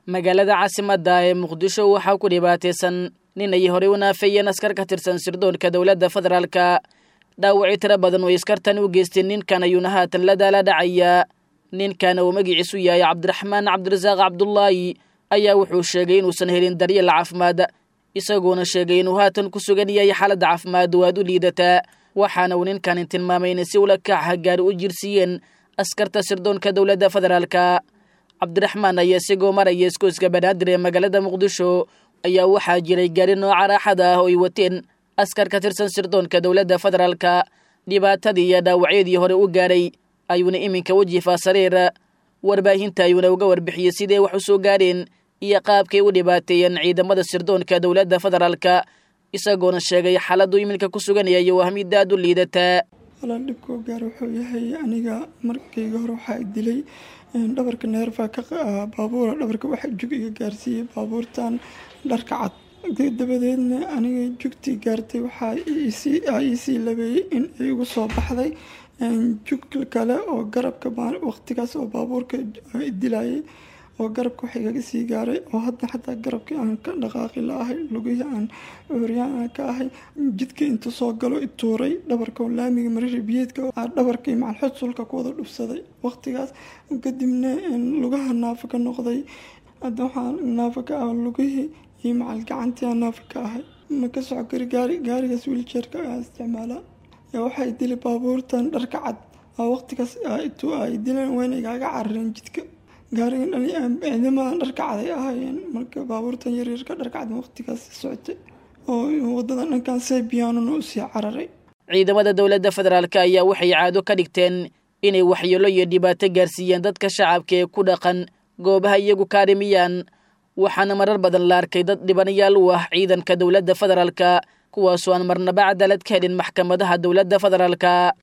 magaalada caasimadda ee muqdisho waxaa ku dhibaataysan nin ay horey u naafeeyeen askar ka tirsan sirdoonka dowladda federaalka dhaawacii tiro badan oo askartan u geysteen ninkan ayuuna haatan la daala dhacayaa ninkan uu magiciisu yahay cabdiraxmaan cabdirasaaq cabdulaahi ayaa wuxuu sheegay inuusan helin daryeel caafimaad isagoona sheegay inuu haatan ku sugan yahay xaaladda caafimaad oo aad u liidataa waxaana uu ninkanin tilmaamay inay si ula kaca gaari u jirsiiyeen askarta sirdoonka dowladda federaalka cabdiraxmaan ayaa isigoo maraya iskooska banaadir ee magaalada muqdisho ayaa waxaa jiray gaari nooca raaxada ah oo ay wateen askar ka tirsan sirdoonka dowladda federaalka dhibaatadii iyo dhaawacyadii hore u gaadhay ayuuna iminka wejifaa sariir warbaahinta ayuuna uga warbixiyey sidee wax u soo gaadheen iyo qaabkay u dhibaateeyeen ciidamada sirdoonka dowladda federaalka isagoona sheegay xaaladdu iminka ku suganaya waa mid aad u liidataa walaal dhibkoo gaar wuxuu yahay aniga markayga hore waxaa dilay dhabarka neerfaa ka baabuura dhabarka waxa jug iga gaarsiiyey baabuurtan dharka cad dabadeedna aniga jugtii gaartay waxaa iisii labeeyey in ay igu soo baxday jug kale oo garabka waqtigaas oo baabuurka dilayay oo garabka wax igaga sii gaaray oo hadda xataa garabkii aan ka dhaqaaqi la-ahay lugihii aan cuuryaan aan ka ahay jidka intuu soo galo ituuray dhabarka oo laamiga marisha biyeedka dhabarkii macalxod sulka ku wada dhufsaday waqtigaas kadibna lugaha naafa ka noqday hadda waxaa naafa ka ah lugihii iyo macal gacantii aan naafa ka ahay ma ka soco kari gaari gaarigaas wiiljeerka aan isticmaalaa waxay dili baabuurtan dharka cad waqtigaas intuu ay dileen wayna igaaga carareen jidka gaarigan ciidamadan dharka cad ay ahaayeen marka baabuurtan yaryarka dharka cad waqtigaas socotay oo wadada dhankan sebiyaanuna usii cararay ciidamada dowladda federaalk ayaa waxay caado ka dhigteen inay waxyeelo iyo dhibaato gaarsiiyeen dadka shacabka ee ku dhaqan goobaha iyagu kaarimiyaan waxaana marar badan la arkay dad dhibanayaal u ah ciidanka dowladda federaalka kuwaasoo aan marnaba cadaalad ka helin maxkamadaha dowladda federaalka